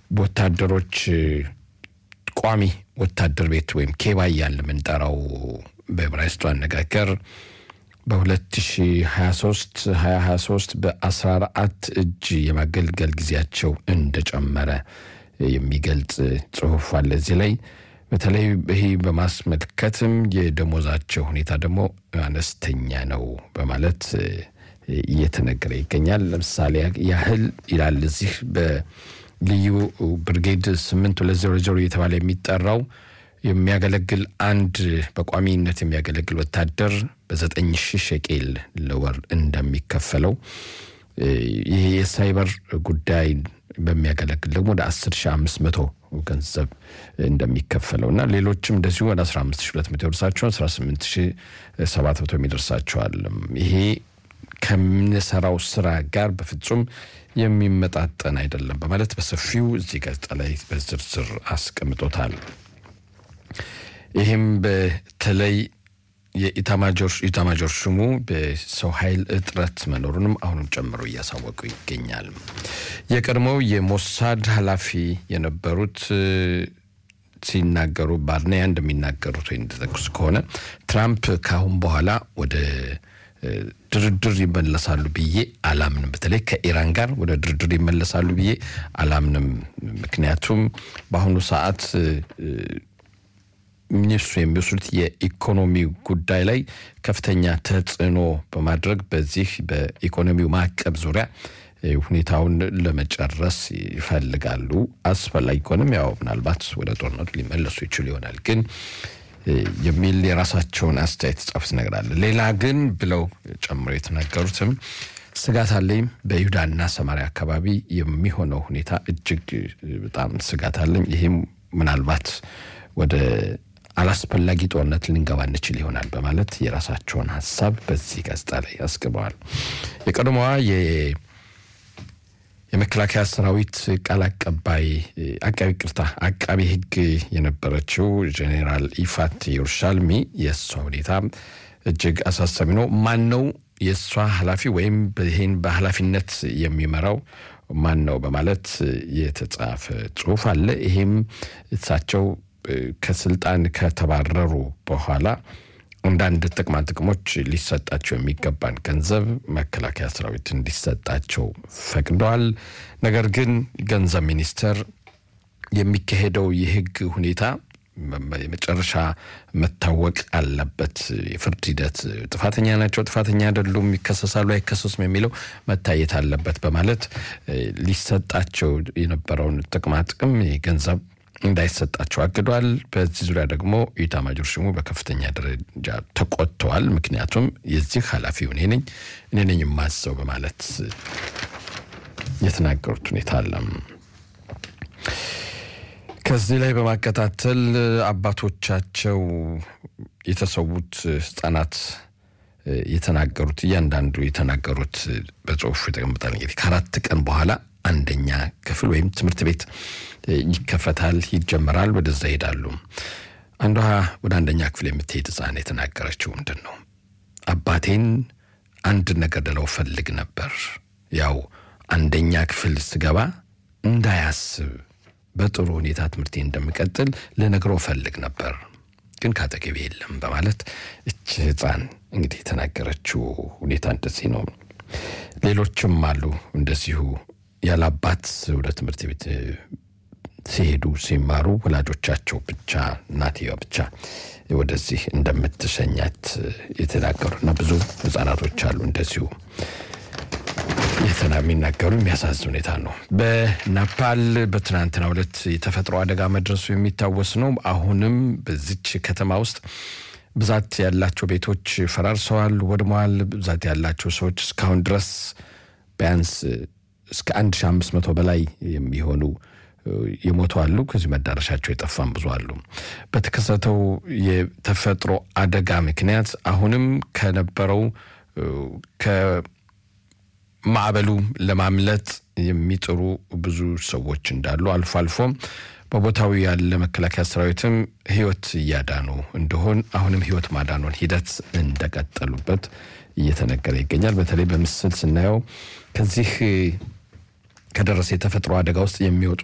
በወታደሮች ቋሚ ወታደር ቤት ወይም ኬባ እያልን የምንጠራው በዕብራይስጡ አነጋገር በ2023 2023 በ14 እጅ የማገልገል ጊዜያቸው እንደጨመረ የሚገልጽ ጽሁፍ አለ እዚህ ላይ። በተለይ ይህ በማስመልከትም የደሞዛቸው ሁኔታ ደግሞ አነስተኛ ነው በማለት እየተነገረ ይገኛል። ለምሳሌ ያህል ይላል እዚህ በልዩ ብርጌድ ስምንት ሁለት ዜሮ ዜሮ እየተባለ የሚጠራው የሚያገለግል አንድ በቋሚነት የሚያገለግል ወታደር በዘጠኝ ሺህ ሸቄል ለወር እንደሚከፈለው ይህ የሳይበር ጉዳይ በሚያገለግል ደግሞ ወደ 10500 ገንዘብ እንደሚከፈለው እና ሌሎችም እንደዚሁ ወደ 15200 ይደርሳቸዋል፣ 18700 የሚደርሳቸዋል። ይሄ ከምንሰራው ስራ ጋር በፍጹም የሚመጣጠን አይደለም በማለት በሰፊው እዚህ ጋዜጣ ላይ በዝርዝር አስቀምጦታል። ይህም በተለይ የኢታማጆር ሹሙ በሰው ኃይል እጥረት መኖሩንም አሁንም ጨምሮ እያሳወቁ ይገኛል። የቀድሞው የሞሳድ ኃላፊ የነበሩት ሲናገሩ ባርኔያ እንደሚናገሩት ወይ እንደጠቅሱ ከሆነ ትራምፕ ከአሁን በኋላ ወደ ድርድር ይመለሳሉ ብዬ አላምንም። በተለይ ከኢራን ጋር ወደ ድርድር ይመለሳሉ ብዬ አላምንም። ምክንያቱም በአሁኑ ሰዓት እነሱ የሚወስዱት የኢኮኖሚ ጉዳይ ላይ ከፍተኛ ተጽዕኖ በማድረግ በዚህ በኢኮኖሚው ማዕቀብ ዙሪያ ሁኔታውን ለመጨረስ ይፈልጋሉ። አስፈላጊ ከሆነም ያው ምናልባት ወደ ጦርነቱ ሊመለሱ ይችሉ ይሆናል ግን የሚል የራሳቸውን አስተያየት ጻፉት ነገር አለ። ሌላ ግን ብለው ጨምሮ የተናገሩትም ስጋት አለኝ በይሁዳና ሰማሪያ አካባቢ የሚሆነው ሁኔታ እጅግ በጣም ስጋት አለኝ። ይህም ምናልባት ወደ አላስፈላጊ ጦርነት ልንገባ እንችል ይሆናል በማለት የራሳቸውን ሀሳብ በዚህ ጋዜጣ ላይ አስገበዋል። የቀድሞዋ የመከላከያ ሰራዊት ቃል አቀባይ አቃቢ ቅርታ አቃቢ ሕግ የነበረችው ጄኔራል ኢፋት የሩሻልሚ የእሷ ሁኔታ እጅግ አሳሳቢ ነው። ማን ነው የእሷ ኃላፊ ወይም ይህን በኃላፊነት የሚመራው ማን ነው በማለት የተጻፈ ጽሁፍ አለ። ይሄም እሳቸው ከስልጣን ከተባረሩ በኋላ አንዳንድ ጥቅማ ጥቅሞች ሊሰጣቸው የሚገባን ገንዘብ መከላከያ ሰራዊት እንዲሰጣቸው ፈቅደዋል። ነገር ግን ገንዘብ ሚኒስቴር የሚካሄደው የህግ ሁኔታ የመጨረሻ መታወቅ አለበት። የፍርድ ሂደት ጥፋተኛ ናቸው፣ ጥፋተኛ አይደሉም፣ ይከሰሳሉ፣ አይከሰሱም የሚለው መታየት አለበት በማለት ሊሰጣቸው የነበረውን ጥቅማ ጥቅም ገንዘብ እንዳይሰጣቸው አግዷል። በዚህ ዙሪያ ደግሞ ኢታማጆር ሹሙ በከፍተኛ ደረጃ ተቆጥተዋል። ምክንያቱም የዚህ ኃላፊው እኔ ነኝ እኔ ነኝ የማዘው በማለት የተናገሩት ሁኔታ አለ። ከዚህ ላይ በማከታተል አባቶቻቸው የተሰዉት ህጻናት የተናገሩት እያንዳንዱ የተናገሩት በጽሁፉ ይጠቀምጣል። እንግዲህ ከአራት ቀን በኋላ አንደኛ ክፍል ወይም ትምህርት ቤት ይከፈታል፣ ይጀመራል። ወደዛ ይሄዳሉ። አንዷ ወደ አንደኛ ክፍል የምትሄድ ህፃን የተናገረችው ምንድን ነው? አባቴን አንድ ነገር ልለው ፈልግ ነበር። ያው አንደኛ ክፍል ስገባ እንዳያስብ በጥሩ ሁኔታ ትምህርቴ እንደምቀጥል ልነግረው ፈልግ ነበር፣ ግን ካጠገቤ የለም በማለት እች ህፃን እንግዲህ የተናገረችው ሁኔታ እንደዚህ ነው። ሌሎችም አሉ እንደዚሁ ያለ አባት ወደ ትምህርት ቤት ሲሄዱ ሲማሩ ወላጆቻቸው ብቻ እናትየዋ ብቻ ወደዚህ እንደምትሸኛት የተናገሩና ብዙ ህጻናቶች አሉ እንደዚሁ የተና የሚናገሩ የሚያሳዝን ሁኔታ ነው። በናፓል በትናንትናው ዕለት የተፈጥሮ አደጋ መድረሱ የሚታወስ ነው። አሁንም በዚች ከተማ ውስጥ ብዛት ያላቸው ቤቶች ፈራርሰዋል፣ ወድመዋል። ብዛት ያላቸው ሰዎች እስካሁን ድረስ ቢያንስ እስከ 1500 በላይ የሚሆኑ የሞቱ አሉ። ከዚህ መዳረሻቸው የጠፋም ብዙ አሉ። በተከሰተው የተፈጥሮ አደጋ ምክንያት አሁንም ከነበረው ከማዕበሉ ለማምለጥ የሚጥሩ ብዙ ሰዎች እንዳሉ አልፎ አልፎም በቦታው ያለ መከላከያ ሰራዊትም ህይወት እያዳኑ እንደሆን አሁንም ህይወት ማዳኑን ሂደት እንደቀጠሉበት እየተነገረ ይገኛል። በተለይ በምስል ስናየው ከዚህ ከደረሰ የተፈጥሮ አደጋ ውስጥ የሚወጡ